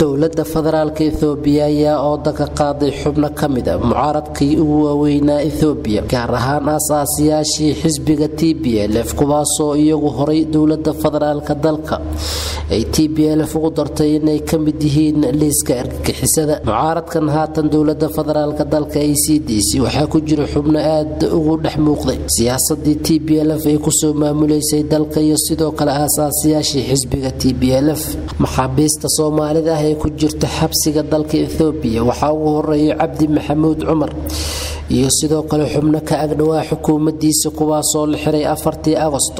dowladda federaalka ethoobiya ayaa ooda ka qaaday xubno ka mid a mucaaradkii ugu waaweynaa ethoobiya gaar ahaan aasaasiyaashii xisbiga t b l f kuwaasoo iyagu horay dowladda federaalka dalka ay t b l f ugu dartay inay ka mid yihiin liiska argagixisada mucaaradkan haatan dowladda federaalka dalka a c d c waxaa ku jira xubno aad ugu dhex muuqday siyaasadii t b l f ay kusoo maamuleysay dalka iyo sidoo kale aasaasiyaashii xisbiga t b l f maxaabiista soomaalida ah ee ku jirta xabsiga dalka ethoobiya waxaa ugu horeeya cabdi maxamuud cumar iyo sidoo kale xubno ka agdhowaa xukuumadiisa kuwaasoo la xiray afartii agosto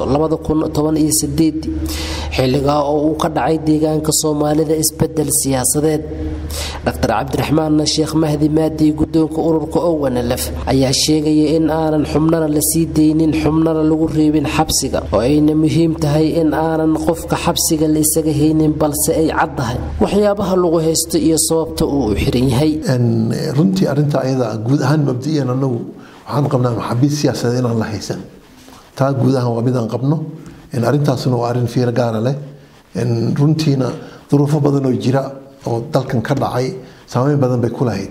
xilligaa oo uu ka dhacay deegaanka soomaalida isbedel siyaasadeed dr cabdiraxmaan sheekh mahdi maadi gudoonka ururka owanalef ayaa sheegaya in aanan xubnana la sii deynin xubnana lagu reebin xabsiga oo ayna muhiim tahay in aanan qofka xabsiga la isaga haynin balse ay caddahay waxyaabaha lagu haysto iyo sababta uu u xiran yahay runtii arinta ayada guud ahaan mabdiyan anagu waxaan qabnaa maxaabiis siyaasadeed inaan la haysan taa guud ahaan waa midaan qabno arintaasuna waa arin fiiro gaara leh runtiina duruufo badan oo jira oo dalkan ka dhacay saameyn badan bay ku lahayd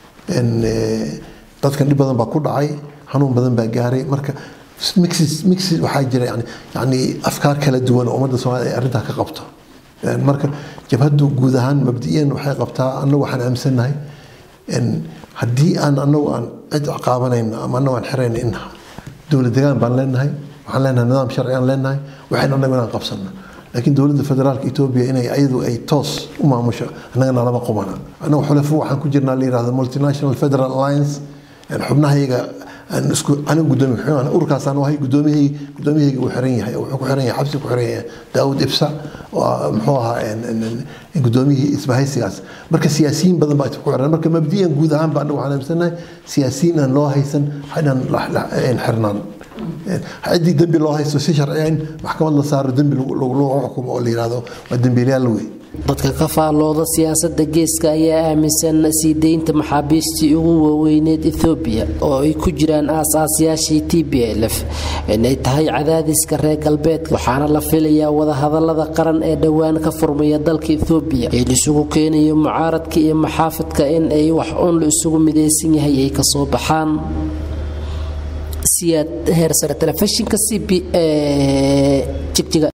dadkan dhib badan baa ku dhacay xanuun badan baa gaaray marka mix waxaa jira yani afkaar kala duwan oo ummadda soomaalida ay arrintaa ka qabto marka jabhaddu guud ahaan mabdiyan waxay qabtaa annagu waxaan aaminsannahay haddii aan anagu aan cid caqaabanayno ama anagu aan xirayno in dowlad degaan baan leenahay waxaan leenahay nidaam sharci aan leenahay waxayn anagu inaan qabsano laakiin dowladda federaalka etoobiya inay ayadu ay toos u maamusho annagana lama qumana annagu xulafo waxaan ku jirnaa la yirahdo multinational federal alliance xubnahayaga anigu gudoomiye urkaasaan ahay gudoomiyahayga gudoomiyahayga uu xiran yahay wuxuu ku xiran yahay xabsi ku xiran yahay daawud ibsa muxuu ahaa gudoomiyihii isbahaysigaas marka siyaasiyiin badan baa ku xiran marka mabdiyan guud ahaan ba anagu waxaan aaminsannahay siyaasiyiin aan loo haysan inaan xirnaan ciddii dembi loo haysto si sharciya in maxkamad la saaro dembi lagu xukumo oo la yirahdo waa dembiilayaal wey dadka ka faallooda siyaasada geeska ayaa aaminsan sii deynta maxaabiistii ugu waaweyneed ethoobiya oo ay ku jiraan aasaasyaashii t b l f inay tahay cadaadiska reer galbeedka waxaana la filayaa wadahadalada qaran ee dhowaan ka furmaya dalka ethoobiya ee laisugu keenayo mucaaradka iyo maxaafidka in ay wax uun la isugu midaysan yahay ay kasoo baxaan siyaad heersare telefishinka c b jigjiga